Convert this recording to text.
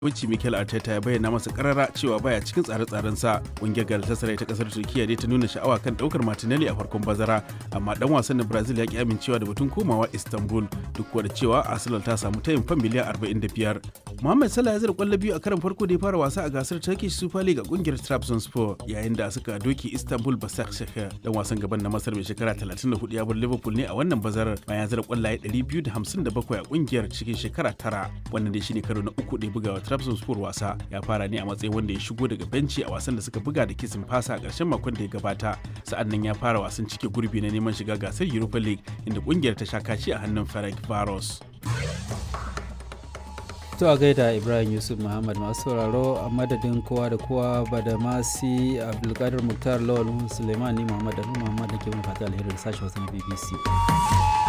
Wuce Mikel Arteta ya bayyana masa karara cewa baya cikin tsare-tsaren sa. Ƙungiyar Galatasaray ta kasar Turkiya dai ta nuna sha'awa kan daukar Martinelli a farkon bazara, amma dan wasan na Brazil ya ki amincewa da batun komawa Istanbul duk da cewa Arsenal ta samu tayin fan miliyan 45. Mohamed Salah ya zira kwallo biyu a karon farko da ya fara wasa a gasar Turkish Super League a kungiyar Trabzonspor yayin da suka doki Istanbul Basaksehir. Dan wasan gaban na Masar mai shekara 34 ya bar Liverpool ne a wannan bazarar bayan zira kwallaye 257 a kungiyar cikin shekara tara. Wannan dai shine karo na uku da ya bugawa Trabzonspor wasa. Ya fara ne a matsayin wanda ya shigo daga benci a wasan da suka buga da kisin fasa a ƙarshen makon da ya gabata. Sa'an nan ya fara wasan cike gurbi na neman shiga gasar Europa League inda kungiyar ta sha kaci a hannun Ferenc Varos. To a gaida Ibrahim Yusuf Muhammad masu sauraro a madadin kowa da kowa ba da masi Abdulkadir Muktar Lawal Suleiman ni Muhammad da Muhammad da ke mun fata alherin sashi wasu na BBC.